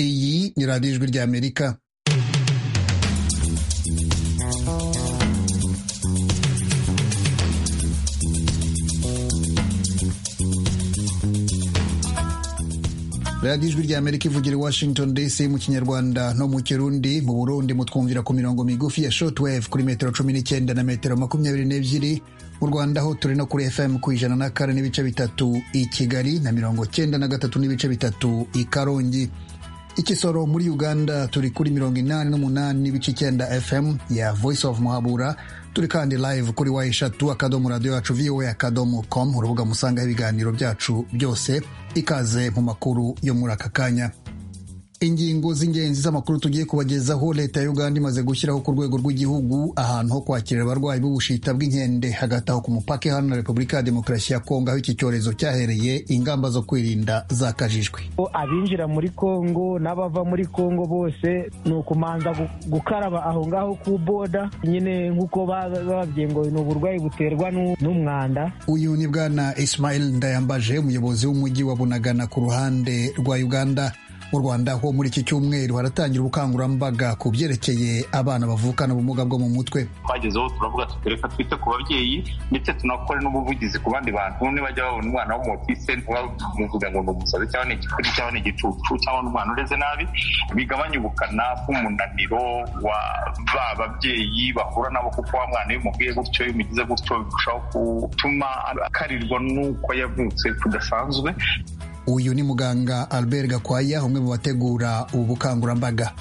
ni radiyo ijwi ry'amerika radiyo ijwi ry'amerika ivugira i washington dc mu kinyarwanda no mu kirundi mu burundi mutwumvira ku mirongo migufi ya shortwave kuri metero cumi n'icyenda na metero makumyabiri n'ebyiri mu rwanda ho turi no kuri fm ku ijana na kane n'ibice bitatu i kigali na mirongo cyenda na gatatu n'ibice bitatu i karongi ikisoro muri uganda turi kuri mirongo inani n'umunani n'ibice icyenda fm ya voice of muhabura turi kandi live kuri wa eshatu akadomo radiyo yacu voa akadomo com urubuga musangaho ibiganiro byacu byose ikaze mu makuru yo muri aka kanya ingingo z'ingenzi z'amakuru tugiye kubagezaho leta ya uganda imaze gushyiraho ku rwego rw'igihugu ahantu ho kwakirira abarwayi b'ubushita bw'inkende hagati aho ku mupaka hano na repubulika ya demokarasi ya kongo aho iki cyorezo cyahereye ingamba zo kwirinda zakajijwe abinjira muri kongo n'abava muri kongo bose ni ukumanza gukaraba aho ngaho ku boda nyine nk'uko bababwiye ngo ni uburwayi buterwa n'umwanda uyu ni bwana ismail ndayambaje umuyobozi w'umujyi wa bunagana ku ruhande rwa uganda mu rwanda ho muri iki cyumweru haratangira ubukangurambaga ku byerekeye abana bavukana ubumuga bwo mu mutwe twagezeho turavuga tuti reka twite ku babyeyi ndetse tunakore n'ubuvugizi ku bandi bantu nibajya babona umwana w'umutise ntibamuvuga ngo ni umusazi cyangwa ni igikuri cyangwa ni igicucu cyangwa n'umwana ureze nabi bigabanya ubukana bw'umunaniro wa ba babyeyi bahura nabo kuko wa mwana iyo umubwiye gutyo iyo umugize gutyo birushaho gutuma akarirwa n'uko yavutse kudasanzwe uyu ni muganga albert gakwaya umwe mu bategura ubu bukangurambaga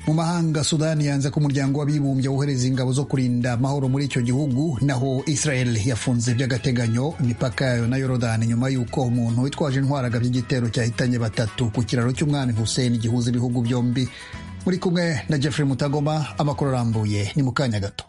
mu mahanga sudani yanze ko umuryango w'abibumbye wohereza ingabo zo kurinda amahoro muri icyo gihugu naho israel yafunze by'agateganyo imipaka yayo na yorodani nyuma y'uko umuntu witwaje intwaro agabye igitero cyahitanye batatu ku kiraro cy'umwami hussein gihuza ibihugu byombi muri kumwe na jeffrey mutagoma amakuru arambuye ni mu kanya gato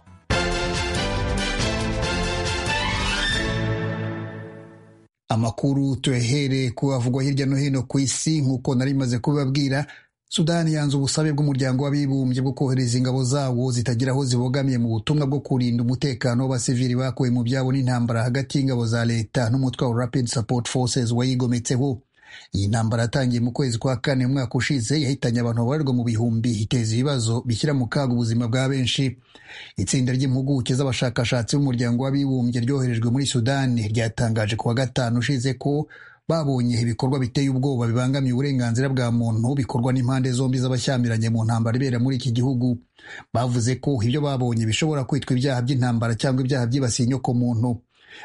amakuru tuyahere kuhavugwa hirya no hino ku isi nk'uko nari bimaze kubibabwira sudani yanze ubusabe bw'umuryango w'abibumbye bwo kohereza ingabo zawo zitagira aho zibogamiye mu butumwa bwo kurinda umutekano w'abasivili bakuwe mu byabo n'intambara hagati y'ingabo za leta n'umutwe wa rapid support forces wayigometseho iyi ntambara yatangiye mu kwezi kwa kane umwaka ushize yahitanye abantu babarirwa mu bihumbi iteza ibibazo bishyira mu kaga ubuzima bwa benshi itsinda ry'impuguke z'abashakashatsi b'umuryango w'abibumbye ryoherejwe muri sudani ryatangaje ku wa gatanu ushize ko babonye ibikorwa biteye ubwoba bibangamiye uburenganzira bwa muntu bikorwa n'impande zombi z'abashyamiranye mu ntambara ibera muri iki gihugu bavuze ko ibyo babonye bishobora kwitwa ibyaha by'intambara cyangwa ibyaha byibasiye inyokomuntu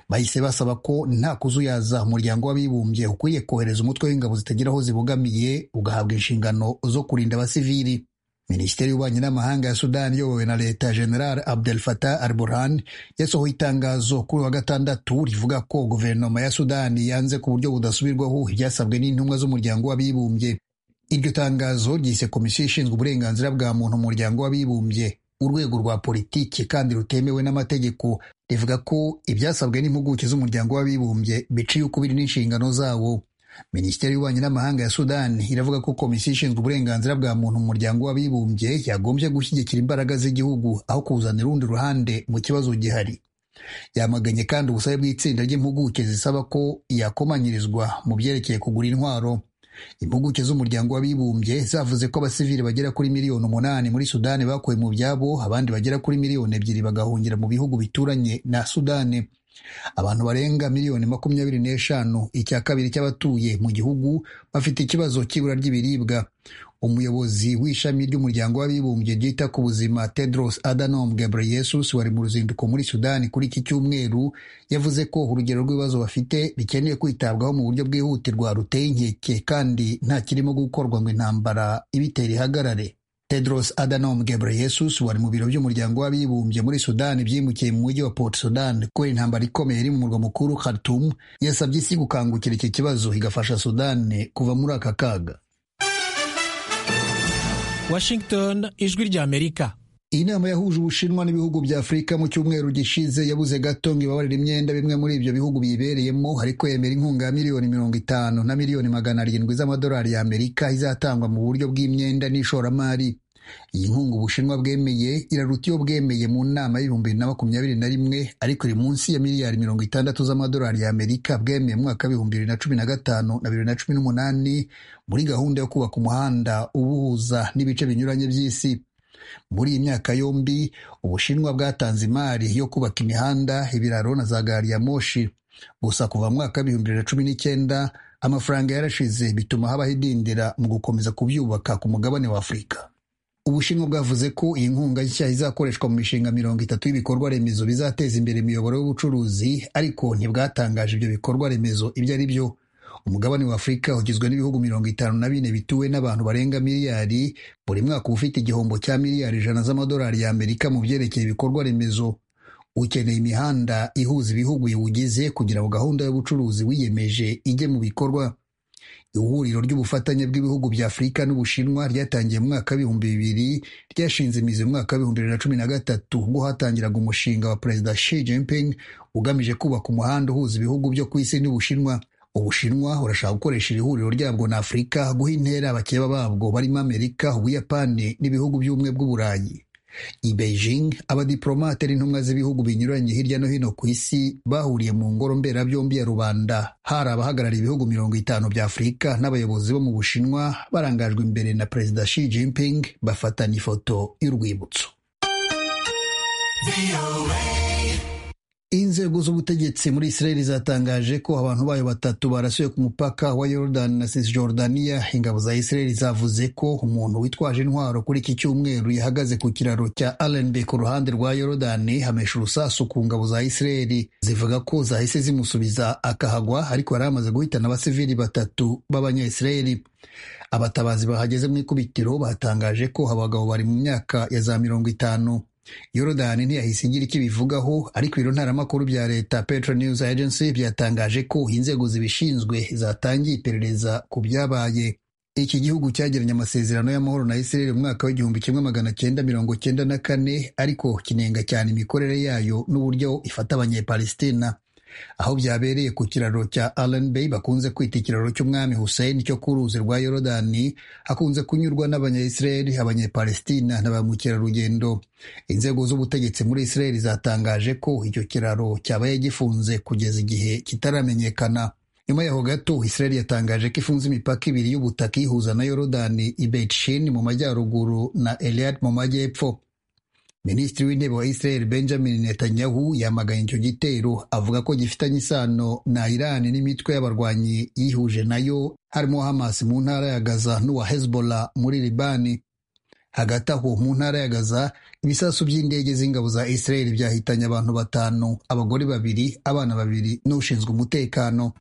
bahise basaba ko nta kuzuyaza umuryango w'abibumbye ukwiye kohereza umutwe w'ingabo zitagira aho zibogamiye ugahabwa inshingano zo kurinda abasivili minisiteri y'ububanyi n'amahanga ya sudani iyobowe na leta general abdel fatah al burhan yasohoye itangazo kuri wa gatandatu rivuga ko guverinoma ya sudani yanze ku buryo budasubirwaho ibyasabwe n'intumwa z'umuryango w'abibumbye iryo tangazo ryise komisiyo ishinzwe uburenganzira bwa muntu mu muryango w'abibumbye urwego rwa politiki kandi rutemewe n'amategeko rivuga ko ibyasabwe n'impuguke z'umuryango w'abibumbye biciye ukubiri n'inshingano zawo minisiteri y'ububanyi n'amahanga ya sudani iravuga ko komisiyo ishinzwe uburenganzira bwa muntu mu muryango w'abibumbye yagombye gushyigikira imbaraga z'igihugu aho kuzanira urundi ruhande mu kibazo gihari yamaganye kandi ubusabe bw'itsinda ry'impuguke zisaba ko yakomanyirizwa mu byerekeye kugura intwaro impuguke z'umuryango w'abibumbye zavuze ko abasivili bagera kuri miliyoni umunani muri sudani bakuwe mu byabo abandi bagera kuri miliyoni ebyiri bagahungira mu bihugu bituranye na sudani abantu barenga miliyoni makumyabiri n'eshanu icya kabiri cy'abatuye mu gihugu bafite ikibazo cy'ibura ry'ibiribwa umuyobozi w'ishami ry'umuryango w'abibumbye ryita ku buzima tedros adhanom ghebreyesus wari mu ruzinduko muri sudani kuri iki cyumweru yavuze ko urugero rw'ibibazo bafite bikeneye kwitabwaho mu buryo bwihutirwa ruteye inkeke kandi nta kirimo gukorwa ngo intambara ibitera ihagarare tedros adhanom ghebreyesus wari mu biro by'umuryango w'abibumbye muri sudani byimukiye mu mujyi wa port sudan kubera intambara ikomeye iri mu murwa mukuru khartoum yasabye isi gukangukira iki kibazo igafasha sudani kuva muri aka kaga washington ijwi ry'amerika iyi nama yahuje ubushinwa n'ibihugu bya afurika mu cyumweru gishize yabuze gato ngo ibabarire imyenda bimwe muri ibyo bihugu biyibereyemo ariko yemera inkunga ya miliyoni mirongo itanu na miliyoni magana arindwi z'amadolari y'amerika izatangwa mu buryo bw'imyenda n'ishoramari iyi nkunga ubushinwa bwemeye iraruta iyo bwemeye mu nama y'ibihumbi bibiri na makumyabiri na rimwe ariko iri munsi ya miliyari mirongo itandatu z'amadolari y'amerika bwemeye mu mwaka w'ibihumbi bibiri na cumi na gatanu na bibiri na cumi n'umunani muri gahunda yo kubaka umuhanda ubuhuza n'ibice binyuranye by'isi muri iyi myaka yombi ubushinwa bwatanze imari yo kubaka imihanda ibiraro na za gari ya moshi gusa kuva mu mwaka w'ibihumbi bibiri na cumi n'icyenda amafaranga yarashize bituma habaho idindira mu gukomeza kubyubaka ku mugabane wa afurika ubushinwa bwavuze ko iyi nkunga nshya izakoreshwa mu mishinga mirongo itatu y'ibikorwa remezo bizateza imbere imiyoboro y'ubucuruzi ariko ntibwatangaje ibyo bikorwa remezo ibyo ari byo umugabane wa afurika ugizwe n'ibihugu mirongo itanu na bine bituwe n'abantu barenga miliyari buri mwaka uba ufite igihombo cya miliyari ijana z'amadolari y'amerika mu byerekeye ibikorwa remezo ukeneye imihanda ihuza ibihugu iwugize kugira ngo gahunda y'ubucuruzi wiyemeje ijye mu bikorwa ihuriro ry'ubufatanye bw'ibihugu bya afurika n'ubushinwa ryatangiye mu mwaka w'ibihumbi bibiri ryashinze imizi mu mwaka w'ibihumbi bibiri na cumi na gatatu ubwo hatangiraga umushinga wa perezida Xi Jinping ugamije kubaka umuhanda uhuza ibihugu byo ku isi n'ubushinwa ubushinwa burashaka gukoresha iri huriro ryabwo na afurika guha intera abakeba babwo barimo amerika ubuyapani n'ibihugu by'ubumwe bw'uburayi i beijing abadiplomate n'intumwa z'ibihugu binyuranye hirya no hino ku isi bahuriye mu ngoro mberabyombi ya rubanda hari abahagarariye ibihugu mirongo itanu bya afurika n'abayobozi bo mu bushinwa barangajwe imbere na perezida Xi Jinping bafatanya ifoto y'urwibutso inzego z'ubutegetsi muri isirayeli zatangaje ko abantu bayo batatu barasuye ku mupaka wa yorodani na cisjordania ingabo za isirayeli zavuze ko umuntu witwaje intwaro kuri iki cyumweru yahagaze ku kiraro cya alenbe ku ruhande rwa yorodani hamesha urusasu ku ngabo za isirayeli zivuga ko zahise zimusubiza akahagwa ariko yari amaze guhitana abasivili batatu b'abanyayisirayeli abatabazi bahageze mu ikubitiro batangaje ko abagabo bari mu myaka ya za mirongo itanu yorodani ntiyahise igira icyo ibivugaho ariko ibiro ntaramakuru bya leta petro news agency byatangaje ko inzego zibishinzwe zatangiye iperereza ku byabaye iki gihugu cyagiranye amasezerano y'amahoro na isirayeli mu mwaka w'igihumbi kimwe magana cyenda mirongo cyenda na kane ariko kinenga cyane imikorere yayo n'uburyo ifata abanyepalestina aho byabereye ku kiraro cya Allen Bay bakunze kwita ikiraro cy'umwami Hussein cyo ku ruzi rwa Yorodani hakunze kunyurwa n'abanyayisiraheli abanyapalestina na ba mukerarugendo inzego z'ubutegetsi muri Israel zatangaje ko icyo kiraro cyabaye gifunze kugeza igihe kitaramenyekana nyuma yaho gato Israel yatangaje ko ifunze imipaka ibiri y'ubutaka ihuza na Yorodani i Betshin mu majyaruguru na Eliad mu majyepfo minisitiri w'intebe wa israel benjamin netanyahu yamaganye icyo gitero avuga ko gifitanye isano na irani n'imitwe y'abarwanyi yihuje nayo harimo hamas mu ntara ya gaza n'uwa hezbollah muri libani hagati aho mu ntara ya gaza ibisasu by'indege z'ingabo za israel byahitanye abantu batanu abagore babiri abana babiri n'ushinzwe umutekano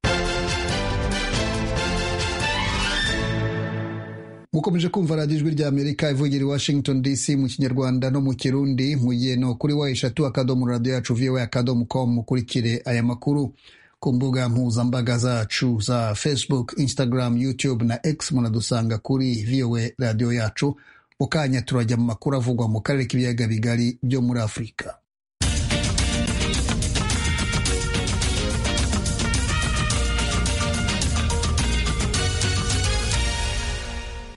mukomeje kumva radiyo ijwi rya amerika ivugira i washington dc mu kinyarwanda no mu kirundi mu gihe no kuri wa eshatu akadomo radiyo yacu voa akadomo com mukurikire aya makuru ku mbuga mpuzambaga zacu za facebook instagram youtube na x munadusanga kuri voa radiyo yacu mu kanya turajya mu makuru avugwa mu karere k'ibiyaga bigari byo muri afurika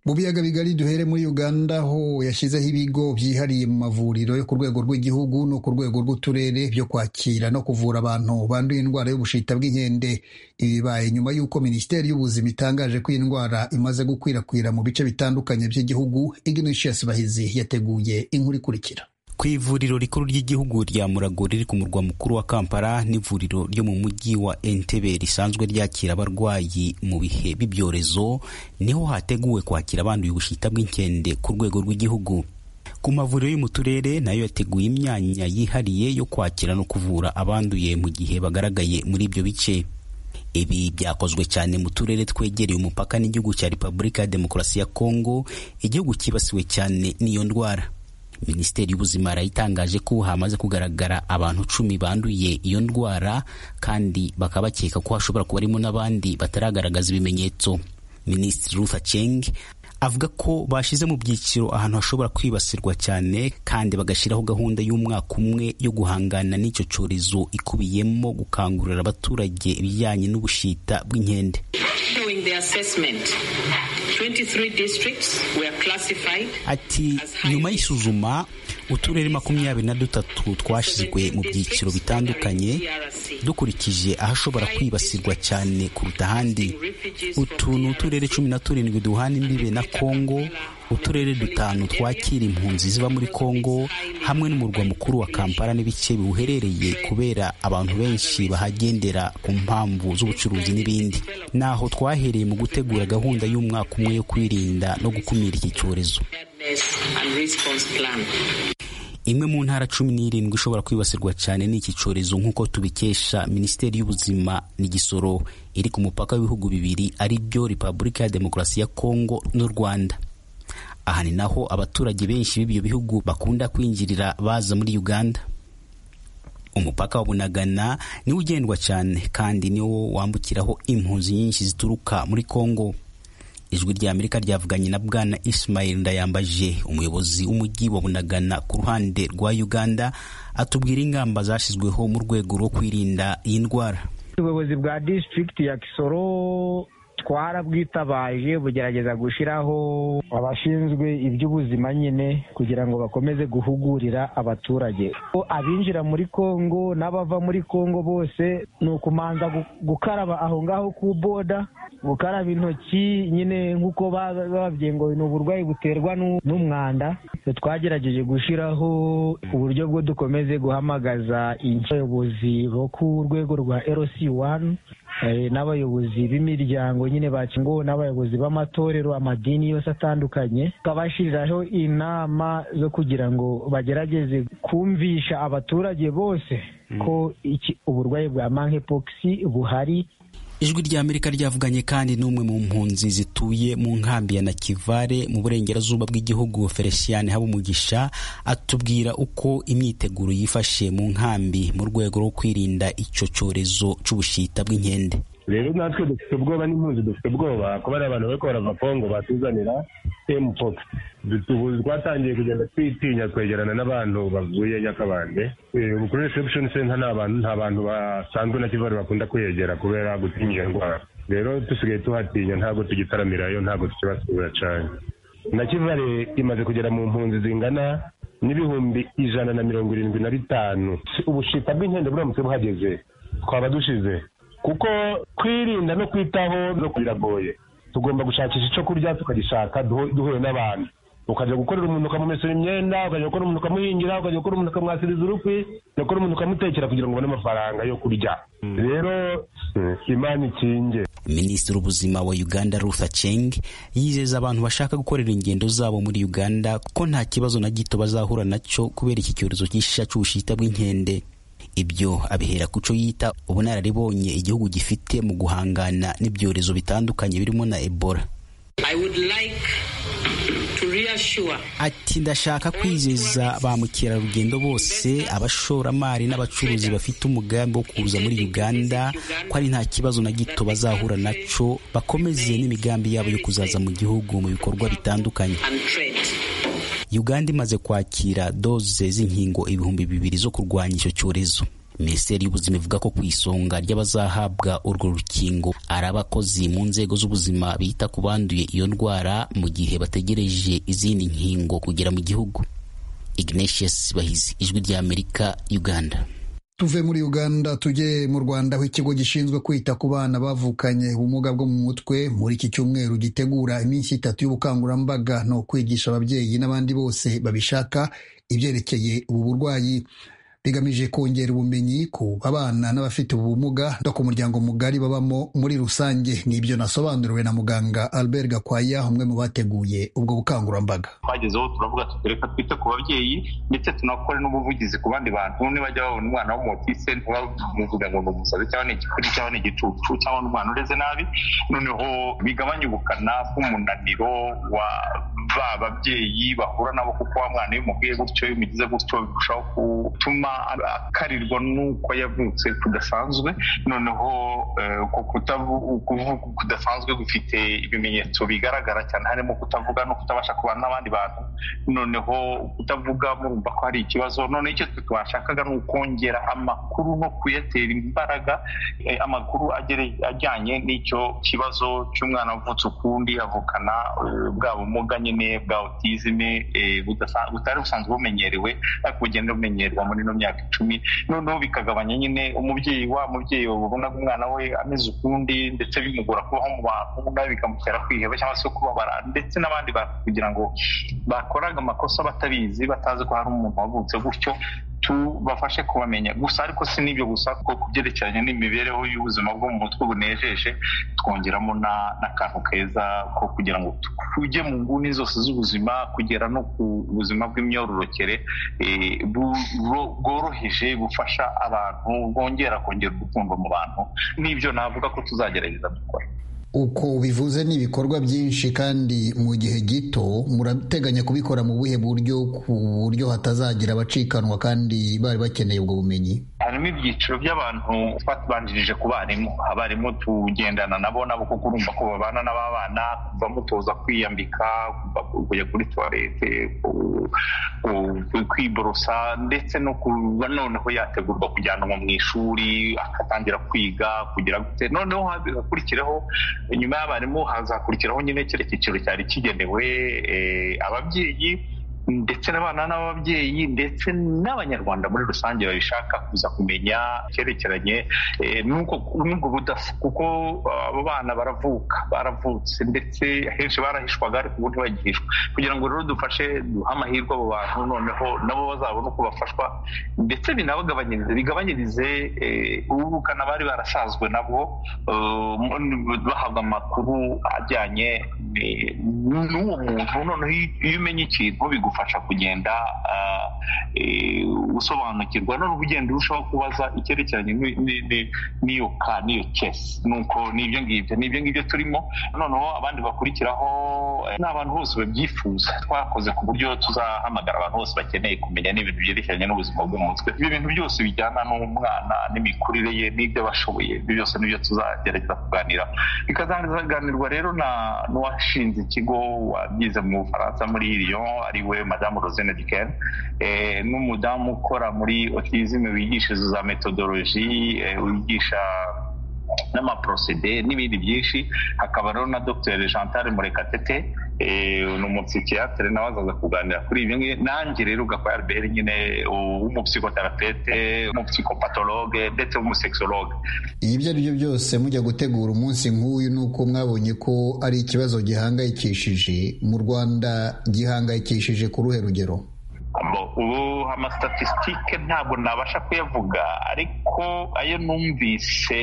mu biyaga bigari duhere muri uganda ho yashyizeho ibigo byihariye mu mavuriro yo ku rwego rw'igihugu no ku rwego rw'uturere byo kwakira no kuvura abantu banduye indwara y'ubushita bw'inkende ibibaye nyuma y'uko minisiteri y'ubuzima itangaje ko iyi ndwara imaze gukwirakwira mu bice bitandukanye by'igihugu ignatius bahizi yateguye inkuru ikurikira ku ivuriro rikuru ry'igihugu rya murago riri ku murwa mukuru wa kampala n'ivuriro ryo mu mujyi wa entebe risanzwe ryakira abarwayi mu bihe b'ibyorezo niho hateguwe kwakira abanduye ubushita bw'inkende ku rwego rw'igihugu ku mavuriro yo mu turere nayo yateguye imyanya yihariye yo kwakira no kuvura abanduye mu gihe bagaragaye muri ibyo bice ibi byakozwe cyane mu turere twegereye umupaka n'igihugu cya repubulika ya demokarasi ya kongo igihugu cyibasiwe cyane n'iyo ndwara minisiteri y'ubuzima yarayitangaje ko hamaze kugaragara abantu cumi banduye iyo ndwara kandi bakaba bakeka ko hashobora kuba harimo n'abandi bataragaragaza ibimenyetso minisitiri ruth aceng avuga ko bashyize mu byiciro ahantu hashobora kwibasirwa cyane kandi bagashyiraho gahunda y'umwaka umwe yo guhangana n'icyo cyorezo ikubiyemo gukangurira abaturage ibijyanye n'ubushita bw'inkende Ati nyuma y'isuzuma uturere makumyabiri na dutatu twashyizwe mu byiciro bitandukanye dukurikije ahashobora kwibasirwa cyane kuruta ahandi utu ni uturere cumi na turindwi duhana imbibe na kongo uturere dutanu twakira impunzi ziba muri kongo hamwe n'umurwa mukuru wa kampala n'ibice biwuherereye kubera abantu benshi bahagendera ku mpamvu z'ubucuruzi n'ibindi naho twahereye mu gutegura gahunda y'umwaka umwe yo kwirinda no gukumira iki cyorezo imwe mu ntara cumi n'irindwi ishobora kwibasirwa cyane n'iki cyorezo nk'uko tubikesha minisiteri y'ubuzima n'igisoro iri ku mupaka w'ibihugu bibiri ari byo repubulika ya demokarasi ya kongo n'u rwanda aha ni naho abaturage benshi b'ibyo bihugu bakunda kwinjirira baza muri uganda umupaka wa bunagana niwo ugendwa cyane kandi niwo wambukiraho impunzi nyinshi zituruka muri kongo ijwi rya amerika ryavuganye na bwana ismail ndayambaje umuyobozi w'umujyi wa bunagana ku ruhande rwa uganda atubwira ingamba zashyizweho mu rwego rwo kwirinda iyi ndwara ubuyobozi bwa district ya kisoro twarabwitabaje bugerageza gushyiraho abashinzwe iby'ubuzima nyine kugira ngo bakomeze guhugurira abaturage abinjira muri kongo n'abava muri kongo bose ni ukumanza gukaraba aho ngaho ku boda gukaraba intoki nyine nk'uko babyengoye ni uburwayi buterwa n'umwanda twagerageje gushyiraho uburyo bwo dukomeze guhamagaza abayobozi bo ku rwego rwa rc wani n'abayobozi b'imiryango nyine bakingo n'abayobozi b'amatorero amadini yose atandukanye tukabashyiriraho inama zo kugira ngo bagerageze kumvisha abaturage bose ko uburwayi bwa monkeypox buhari ijwi rya amerika ryavuganye kandi n'umwe mu mpunzi zituye mu nkambi ya nakivare mu burengerazuba bw'igihugu felicien habumugisha atubwira uko imyiteguro yifashe mu nkambi mu rwego rwo kwirinda icyo cyorezo cy'ubushita bw'inkende rero natwe dufite ubwoba n'impunzi dufite ubwoba kuba ari abantu bariko barava kongo batuzanira mpox ubu twatangiye kugenda twitinya twegerana n'abantu bavuye nyakabande ubu kuri reception center nta bantu nta bantu basanzwe na kivari bakunda kwiyegera kubera gutinya iyo ndwara rero dusigaye tuhatinya ntabwo tugitaramirayo ntabwo tukibasura cyane na kivare imaze kugera mu mpunzi zingana n'ibihumbi ijana na mirongo irindwi na bitanu ubushita bw'inkende buramutse buhageze twaba dushize kuko kwirinda no kwitaho no biragoye tugomba gushakisha icyo kurya tukagishaka duhuye n'abantu ukajya gukorera umuntu ukamumesera imyenda ukajya gukora umuntu ukamuhingira ukajya gukora umuntu ukamwasiriza urukwi ugakora umuntu ukamutekera kugira ngo ubone amafaranga yo kurya rero imana ikinge minisitiri w'ubuzima wa uganda rutha cheng yizeza abantu bashaka gukorera ingendo zabo muri uganda ko nta kibazo na gito bazahura nacyo kubera iki cyorezo cy'ishisha cy'ubushita bw'inkende ibyo abihera ku cyo yita ubunararibonye igihugu gifite mu guhangana n'ibyorezo bitandukanye birimo na ebola ati ndashaka kwizeza ba mukerarugendo bose abashoramari n'abacuruzi bafite umugambi wo kuza muri uganda ko ari nta kibazo na gito bazahura nacyo bakomeze n'imigambi yabo yo kuzaza mu gihugu mu bikorwa bitandukanye uganda imaze kwakira doze z'inkingo ibihumbi bibiri zo kurwanya icyo cyorezo minisiteri y'ubuzima ivuga ko ku isonga ry'abazahabwa urwo rukingo ari abakozi mu nzego z'ubuzima bita ku banduye iyo ndwara mu gihe bategereje izindi nkingo kugera mu gihugu ignatius bahizi ijwi rya amerika uganda tuve muri uganda tujye mu rwanda aho ikigo gishinzwe kwita ku bana bavukanye ubumuga bwo mu mutwe muri iki cyumweru gitegura iminsi itatu y'ubukangurambaga no kwigisha ababyeyi n'abandi bose babishaka ibyerekeye ubu burwayi bigamije kongera ubumenyi ku abana n'abafite ubumuga no ku muryango mugari babamo muri rusange ni ibyo nasobanuriwe na muganga Albert Gakwaya umwe mu bateguye ubwo bukangurambaga twagezeho turavuga tutereka twite ku babyeyi ndetse tunakore n'ubuvugizi ku bandi bantu nibajya babona umwana w'umutise ntibamuvuga ngo ni umusazi cyangwa ni igikuri cyangwa ni igicucu cyangwa ni umwana ureze nabi noneho bigabanya ubukana bw'umunaniro wa ba babyeyi bahura nabo kuko wa mwana iyo umubwiye gutyo iyo umugize gutyo birushaho gutuma akarirwa n'uko yavutse kudasanzwe noneho kudasanzwe gufite ibimenyetso bigaragara cyane harimo kutavuga no kutabasha kubana n'abandi bantu noneho kutavuga murumva ko hari ikibazo noneho icyo twe twashakaga ni ukongera amakuru no kuyatera imbaraga amakuru ajyanye n'icyo kibazo cy'umwana wavutse ukundi avukana bwa bumuga nyine bwa otizime butari busanzwe bumenyerewe ariko bugenda bumenyerwa muri ino myaka icumi noneho bikagabanya nyine umubyeyi wa mubyeyi wabonaga umwana we ameze ukundi ndetse bimugora kubaho mu bantu nawe bikamutera kwiheba cyangwa se kubabara ndetse n'abandi bantu kugira ngo bakoraga amakosa batabizi batazi ko hari umuntu wavutse gutyo tubafashe kubamenya gusa ariko si n'ibyo gusa ko ku byerekeranye n'imibereho y'ubuzima bwo mu mutwe bunejeje twongeramo n'akantu keza ko kugira ngo tujye mu nguni zose z'ubuzima kugera no ku buzima bw'imyororokere bworoheje bufasha abantu bwongera kongera urukundo mu bantu n'ibyo navuga ko tuzagerageza gukora uko bivuze ni ibikorwa byinshi kandi mu gihe gito murateganya kubikora mu buhe buryo ku buryo hatazagira abacikanwa kandi bari bakeneye ubwo bumenyi harimo ibyiciro by'abantu twatubanjirije ku barimu abarimu tugendana nabo nabo kuko urumva ko babana n'ababana kuva mutoza kwiyambika kujya kuri tuwarete kwiborosa ndetse no kuba noneho yategurwa kujyanwa mu ishuri agatangira kwiga kugira gute noneho hagakurikireho inyuma y'abarimu hazakurikiraho nyine kiriya cyiciro cyari kigenewe ababyeyi ndetse n'abana n'ababyeyi ndetse n'abanyarwanda muri rusange babishaka kuza kumenya icyerekeranye n'ubwo budasa kuko abo bana baravuka baravutse ndetse henshi barahishwaga ariko ubu ntibagihishwa kugira ngo rero dufashe duhe amahirwe abo bantu noneho nabo bazabone uko bafashwa ndetse binabagabanyirize bigabanyirize ubukana bari barasazwe nabo bahabwa amakuru ajyanye n'uwo muntu noneho iyo umenye ikintu bigufa bigufasha kugenda usobanukirwa noneho ugenda urushaho kubaza icyerekeranye n'iyo ka n'iyo kesi nuko n'ibyo ngibyo n'ibyo ngibyo turimo noneho abandi bakurikiraho ni abantu bose babyifuza twakoze ku buryo tuzahamagara abantu bose bakeneye kumenya n'ibintu byerekeranye n'ubuzima bwo mu mutwe ibi bintu byose bijyana n'umwana n'imikurire ye n'ibyo bashoboye ibyo byose nibyo tuzagerageza kuganira bikazaganirwa rero n'uwashinze ikigo wabyize mu bufaransa muri Lyon ariwe madamu rosine dikeni n'umudamu ukora muri otizime wigishiriza za metodoloji wigisha n'amaporosede n'ibindi byinshi hakaba rero na dr jean murekatete ni umupsikiyatire nawe azaza kuganira kuri ibi ngibi nanjye rero ugakora albert nyine w'umupsikotarapete umupsikopatologe ndetse w'umusekisologe ibyo ari byo byose mujya gutegura umunsi nk'uyu ni uko mwabonye ko ari ikibazo gihangayikishije mu rwanda gihangayikishije ku ruhe rugero ubu amasitatisitike ntabwo nabasha kuyavuga ariko ayo numvise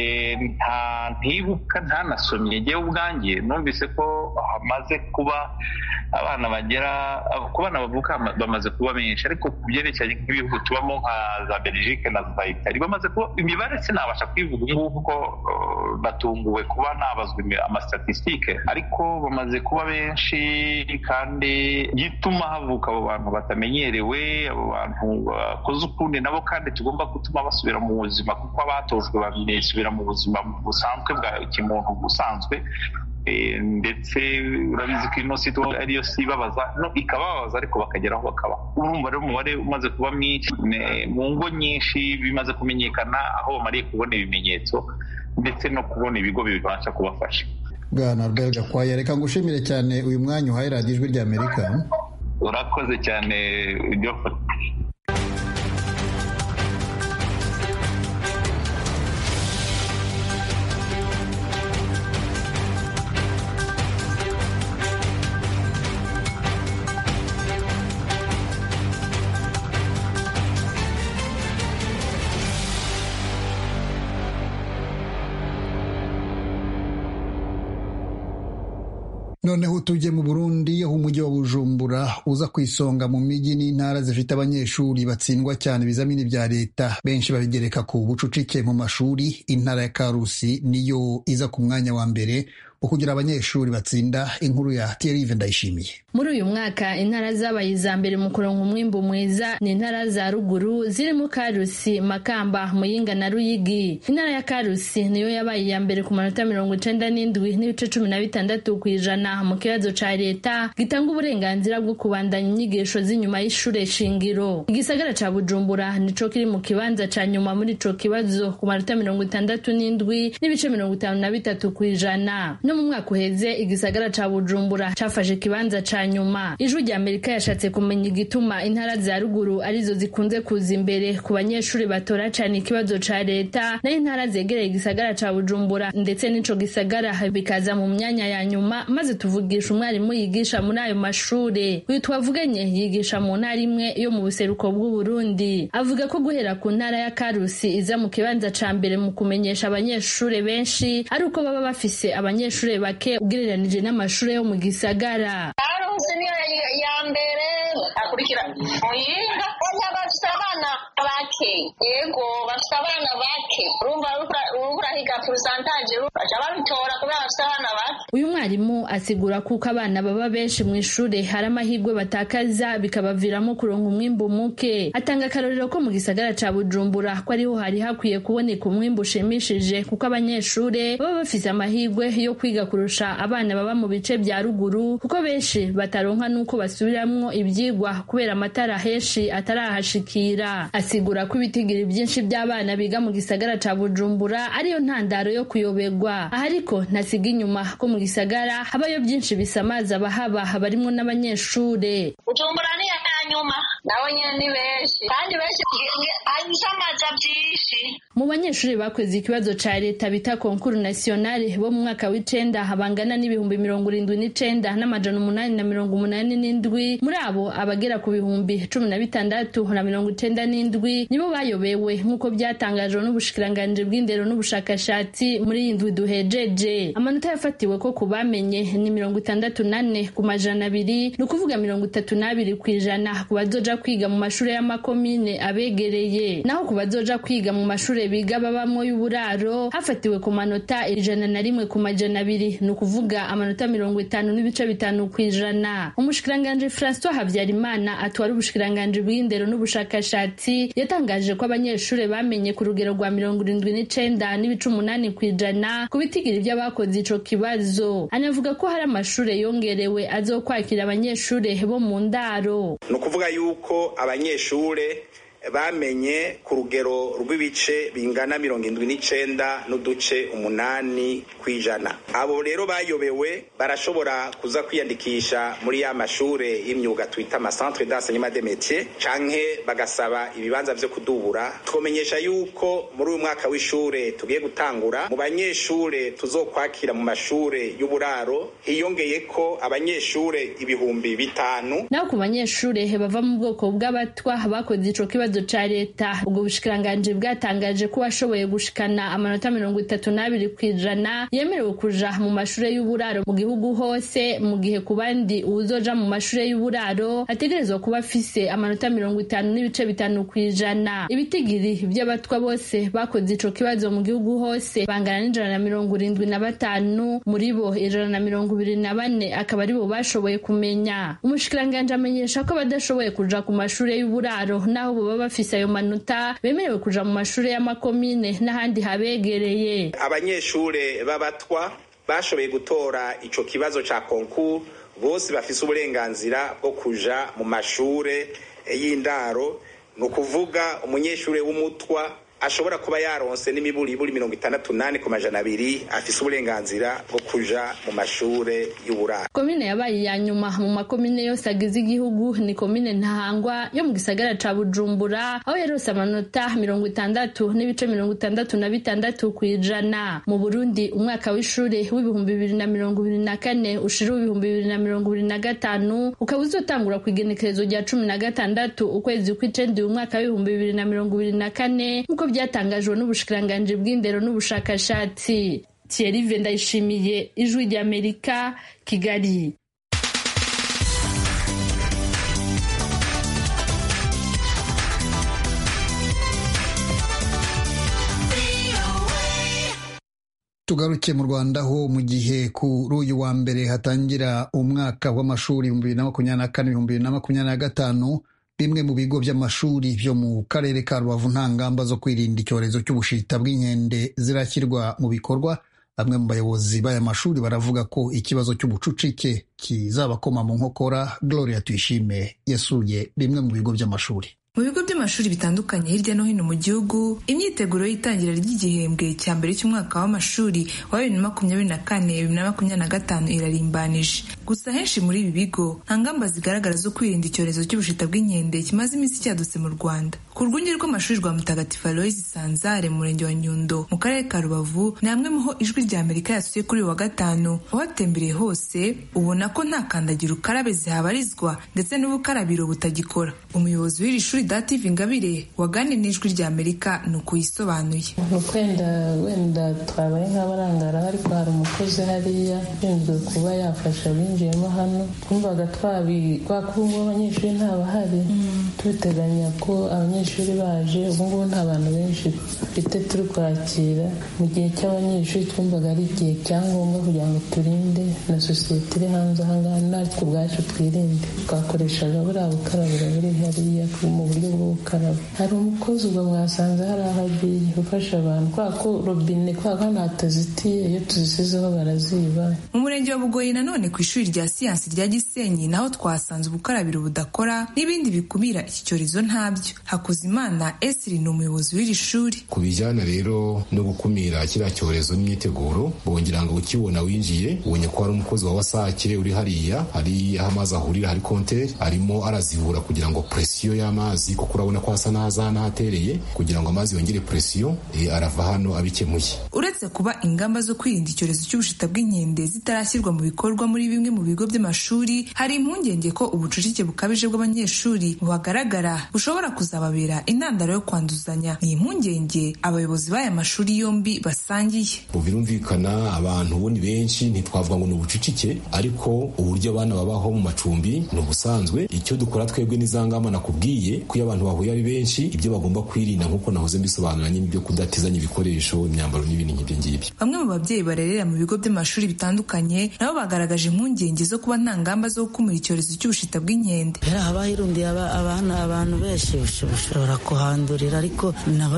nta ntibuka ntanasomye ngewe ubwanjye numvise ko hamaze kuba abana bagera ku bana bavuka bamaze kuba benshi ariko ku byerekeranye nk'ibihugu tubamo nka za belgique na za itali bamaze kuba imibare sinabasha kuyivuga ubu ngubu ko batunguwe kuba nabazwa amasitatisitike ariko bamaze kuba benshi kandi gituma havuka abo bantu batamenyereye we abo bantu bakoze ukundi nabo kandi tugomba gutuma basubira mu buzima kuko abatojwe basubira mu buzima busanzwe bwa kimuntu busanzwe ndetse urabizi ko ino sito ariyo si ibabaza ikababaza ariko bakageraho bakaba urumva rero umubare umaze kuba mwinshi mu ngo nyinshi bimaze kumenyekana aho bamariye kubona ibimenyetso ndetse no kubona ibigo bibasha kubafasha bwana albert gakwaya reka ngushimire cyane uyu mwanya uhaye radiyo ijwi rya amerika urakoze cyane ibyo noneho tujye mu burundi aho umujyi wa bujumbura uza ku isonga mu mijyi n'intara zifite abanyeshuri batsindwa cyane ibizamini bya leta benshi babigereka ku bucucike mu mashuri intara ya karusi niyo iza ku mwanya wa mbere kugira abanyeshuri batsinda inkuru ya Thierry Ndayishimiye muri uyu mwaka intara zabaye iza mbere mu kuronka umwimbu mwiza ni intara za ruguru zirimo karusi makamba muyinga na ruyigi intara ya karusi niyo yabaye iya mbere ku manota mirongo icenda n'indwi n'ibice cumi na bitandatu ku ijana mu kibazo ca leta gitanga uburenganzira bwo kubandanya inyigisho z'inyuma y'ishure shingiro igisagara ca bujumbura nico kiri mu kibanza ca nyuma muri ico kibazo ku manota mirongo itandatu n'indwi n'ibice mirongo itanu na bitatu ku ijana no mu mwaka uheze igisagara ca bujumbura cafashe ikibanza ca nyuma ijwi rya amerika yashatse kumenya igituma intara za ruguru arizo zikunze kuza imbere ku banyeshuri batora cyane ikibazo ca leta naho intara zegereye igisagara ca bujumbura ndetse n'ico gisagara bikaza mu myanya ya nyuma maze tuvugisha umwarimu yigisha muri ayo mashuri uyu twavuganye yigisha mu ntara imwe yo mu buseruko bw'uburundi avuga ko guhera ku ntara ya karusi iza mu kibanza ca mbere mu kumenyesha abanyeshuri benshi ari uko baba bafise abanyeshuri bake ugereranije n'amashuri yo mu gisagara karusi niyo ya mbere akurikira muyinga oya bafite abana bake yego bafite abana bake urumva urahiga porosantaje baca babitora kubera bafite abana bake uyu mwarimu asigura kuko abana baba benshi mu ishuri hari amahirwe batakaza bikabaviramo kuronka umwimbu muke atanga akarorero ko mu gisagara ca bujumbura ko ariho hari hakwiye kuboneka umwimbu ushimishije kuko abanyeshuri baba bafise amahirwe yo kwiga kurusha abana baba mu bice bya ruguru kuko benshi bataronka n'uko basubiramwo ibyigwa kubera amatara henshi atarahashikira asigura ko ibitigiri byinshi by'abana biga mu gisagara ca bujumbura ariyo ntandaro yo kuyobegwa aha ariko ntasiga inyuma ko mu gisagara habayo byinshi bisamaza abahaba barimwo n'abanyeshure bujumbura ni iya nyuma nawe nyine ni benshi kandi benshi bisamaza byinshi mu banyeshuri bakoze ikibazo ca leta bita konkuru nasiyonale bo mu mwaka w'icenda habangana n'ibihumbi mirongo irindwi n'icenda n'amajana umunani na mirongo umunani n'indwi muri abo abagera ku bihumbi cumi na bitandatu na mirongo icenda n'indwi nibo bayobewe nk'uko byatangajwe n'ubushikiranganji bw'indero n'ubushakashatsi muri iyi ndwi duhejeje amanota yafatiwe ko ku bamenye ni mirongo itandatu n'ane ku majana abiri ni ukuvuga mirongo itatu n'abiri ku ijana ku bazoja kwiga mu mashuri y'amakomine abegereye naho ku bazoja kwiga mu mashuri biga babamo y'uburaro hafatiwe ku manota ijana na rimwe ku majana abiri ni ukuvuga amanota mirongo itanu n'ibice bitanu ku ijana umushikiranganji francois habyarimana atwara ubushikiranganji bw'indero n'ubushakashatsi yatangaje ko abanyeshuri bamenye ku rugero rwa mirongo irindwi n'icenda n'ibice umunani ku ijana ku bitigiri by'abakoze ico kibazo anavuga ko hari amashuri yongerewe azokwakira abanyeshuri bo mu ndaro ni ukuvuga yuko abanyeshuri bamenye ku rugero rw'ibice bingana mirongo indwi n'icenda n'uduce umunani ku ijana abo rero bayobewe barashobora kuza kwiyandikisha muri ya mashure y'imyuga twita amasantre d'enseignement des métiers canke bagasaba ibibanza vyo kudubura twomenyesha yuko muri uyu mwaka w'ishure tugiye gutangura mu banyeshure tuzokwakira mu mashure y'uburaro hiyongeyeko abanyeshure ibihumbi bitanu naho ku banyeshure bava mu bwoko bw'abatwa bakoze ico kibazo ikibazo ca leta ubwo bushikiranganji bwatangaje ko washoboye gushikana amanota mirongo itatu n'abiri ku ijana yemerewe kuja mu mashure y'uburaro mu gihugu hose mu gihe ku bandi uwuzoja mu mashure y'uburaro ategerezwa kuba afise amanota mirongo itanu n'ibice bitanu ku ijana ibitigiri vy'abatwa bose bakoze ico kibazo mu gihugu hose bangana n'ijana na mirongo irindwi na batanu muri bo ijana na mirongo ibiri na bane akaba aribo bashoboye kumenya umushikiranganji amenyesha ko badashoboye kuja ku mashure y'uburaro naho bo baba bafise ayo manota bemerewe kuja mu mashure y'amakomine n'ahandi habegereye abanyeshure b'abatwa bashoboye gutora ico kibazo ca konkuru bose bafise uburenganzira bwo kuja mu mashure y'indaro ni ukuvuga umunyeshure w'umutwa ashobora kuba yaronse n'imiburiburi mirongo itandatu nane ku majana abiri afise uburenganzira bwo kuja mu mashure y'uburaro komine yabaye iya nyuma mu makomine yose agize igihugu ni komine ntahangwa yo mu gisagara ca bujumbura aho yarose amanota mirongo itandatu n'ibice mirongo itandatu na bitandatu ku ijana mu burundi umwaka w'ishure w'ibihumbi bibiri na mirongo ibiri na kane ushira ibihumbi bibiri na mirongo ibiri na gatanu ukaba uzotangura ku igenekerezo rya cumi na gatandatu ukwezi kw'icenda uyu mwaka w'ibihumbi bibiri na mirongo ibiri na kane nk'uko byatangajwe n'ubushikiranganji bw'indero n'ubushakashatsi Thierry Vendayishimiye ijwi ry'Amerika Kigali tugaruke mu rwanda ho mu gihe kuri uyu wa mbere hatangira umwaka w'amashuri ibihumbi bibiri na makumyabiri na kane ibihumbi bibiri na makumyabiri na gatanu bimwe mu bigo by'amashuri byo mu karere ka rubavu nta ngamba zo kwirinda icyorezo cy'ubushita bw'inkende zirashyirwa mu bikorwa bamwe mu bayobozi b'aya mashuri baravuga ko ikibazo cy'ubucucike kizabakoma mu nkokora gloria tuyishime yasuye bimwe mu bigo by'amashuri mu bigo by'amashuri bitandukanye hirya no hino mu gihugu imyiteguro y'itangira ry'igihembwe cya mbere cy'umwaka w'amashuri wa bibiri na makumyabiri na kane bibiri na makumyabiri na gatanu irarimbanije gusa henshi muri ibi bigo nta ngamba zigaragara zo kwirinda icyorezo cy'ubushita bw'inkende kimaze iminsi cyadutse mu rwanda ku rwunge rw'amashuri rwa mutagatifu aloyizi sanzare mu murenge wa nyundo mu karere ka rubavu ni hamwe muho ijwi rya amerika yasuye kuri uyu wa gatanu uhatembereye hose ubona ko nta kandagira ukarabe zihabarizwa ndetse n'ubukarabiro butagikora umuyobozi w'iri shuri dative ingabire waganiriye n'ijwi rya amerika ni uko yisobanuye ni ukwenda wenda twabaye nk'abarangaraho ariko hari umukozi hariya ushinzwe kuba yafasha abinjiyemo hano twumvaga twabiga ko ubu ngubu abanyeshuri ntabahari tubiteganya ko abanyeshuri baje ubu ngubu nta bantu benshi dufite turi kwakira mu gihe cy'abanyeshuri twumvaga ari igihe cyangombwa kugira ngo turinde na sosiyete iri hanze ahangaha natwe ubwacu twirinde twakoreshaga buriya bukarabiro buri hariya mu buryo bwo gukaraba hari umukozi ubwo mwasanze hari aho agiye ufasha abantu kubera ko robine kubera ko hano hatazitiye iyo tuzisizeho baraziba mu murenge wa bugoyi nanone ku ishuri rya siyansi rya gisenyi naho twasanze ubukarabiro budakora n'ibindi bikumira iki cyorezo ntabyo hakuzimana esiri ni umuyobozi w'iri shuri ku bijyana rero no gukumira kiriya cyorezo n'imyiteguro bongera ngo ukibona winjiye ubonye ko hari umukozi wa wasake uri hariya hari aho amazi ahurira hari konteri arimo arazivura kugira ngo presiyo y'amazi amazi kuko urabona ko hasa n'ahanahatereye kugira ngo amazi yongere presiyo arava hano abikemuye uretse kuba ingamba zo kwirinda icyorezo cy'ubushita bw'inkende zitarashyirwa mu bikorwa muri bimwe mu bigo by'amashuri hari impungenge ko ubucucike bukabije bw'abanyeshuri buhagaragara bushobora kuzababera intandaro yo kwanduzanya ni impungenge abayobozi b'aya mashuri yombi basangiye birumvikana abantu bo ni benshi ntitwavuga ngo ni ubucucike ariko uburyo abana babaho mu macumbi ni ubusanzwe icyo dukora twebwe ni za ngamba nakubwiye ko iyo abantu bahuye ari benshi ibyo bagomba kwirinda nk'uko nahoze mbisobanura nyine ibyo kudatizanya ibikoresho imyambaro n'ibindi nk'ibyo ngibyo bamwe mu babyeyi barerera mu bigo by'amashuri bitandukanye nabo bagaragaje impungenge zo kuba nta ngamba zo gukumira icyorezo cy'ubushita bw'inkende haba hirundiye abana abantu benshi ushobora kuhandurira ariko nabo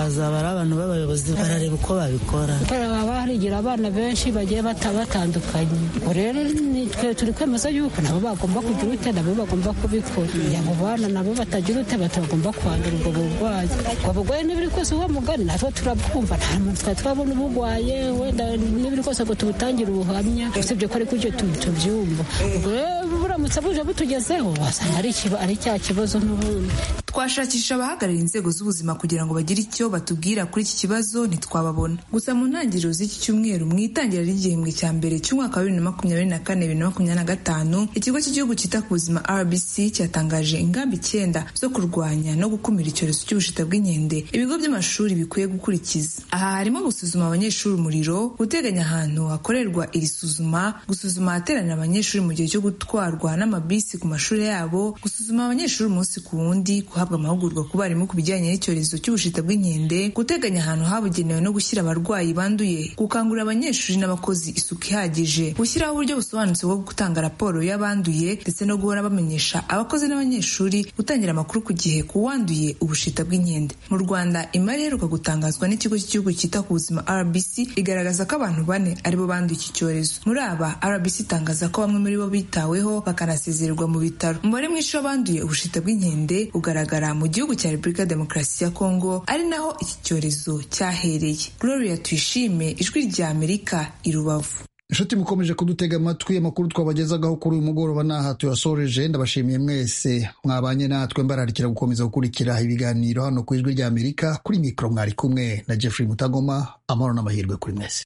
azaba ari abantu b'abayobozi barareba uko babikora haba harigira abana benshi bagiye batandukanye rero twe turi kwemeza yuko nabo bagomba kugira ute nabo bagomba kubikora abo bana nabo batagira batagira ute batagomba kwandura ubwo burwayi ubwo burwayi n'ibiri kose uwo mugani natwe turabwumva nta muntu twari twabona ubugwaye wenda n'ibiri kose ngo tubutangire ubuhamya usibye ko ariko ibyo tubyumva ubwo rero buramutse buje butugezeho wasanga ari cya kibazo n'ubundi twashakisha abahagarariye inzego z'ubuzima kugira ngo bagire icyo batubwira kuri iki kibazo ntitwababona gusa mu ntangiriro z'iki cyumweru mu itangira ry'igihembwe cya mbere cy'umwaka wa bibiri na makumyabiri na kane bibiri na makumyabiri na gatanu ikigo cy'igihugu cyita ku buzima rbc cyatangaje ingamba icyenda zo kurwanya no gukumira icyorezo cy'ubushita bw'inkende ibigo by'amashuri bikwiye gukurikiza aha harimo gusuzuma abanyeshuri umuriro guteganya ahantu hakorerwa iri suzuma gusuzuma ahateranira abanyeshuri mu gihe cyo gutwarwa n'amabisi ku mashuri yabo gusuzuma abanyeshuri umunsi ku wundi guhabwa amahugurwa ku barimu ku bijyanye n'icyorezo cy'ubushita bw'inkende guteganya ahantu habugenewe no gushyira abarwayi banduye gukangurira abanyeshuri n'abakozi isuku ihagije gushyiraho uburyo busobanutse bwo gutanga raporo y'abanduye ndetse no guhora bamenyesha abakozi n'abanyeshuri gutangira amakuru ku gihe ku wanduye ubushita bw'inkende mu rwanda imari iheruka gutangazwa n'ikigo cy'igihugu cyita ku buzima rbc igaragaza ko abantu bane aribo banduye iki cyorezo muri aba rbc itangaza ko bamwe muri bo bitaweho bakanasezererwa mu bitaro umubare mwinshi w'abanduye ubushita bw'inkende ugaragara mu gihugu cya repubulika demokarasi ya kongo ari naho iki cyorezo cyahereye gloria tuyishime ijwi rya amerika i rubavu inshuti mukomeje kudutega amatwi amakuru twabagezagaho kuri uyu mugoroba n'aha tuyasoreje ndabashimiye mwese mwabanye natwe mbararikira gukomeza gukurikira ibiganiro hano ku ijwi rya amerika kuri mikoro mwari kumwe na jeffrey mutagoma amahoro n'amahirwe kuri mwese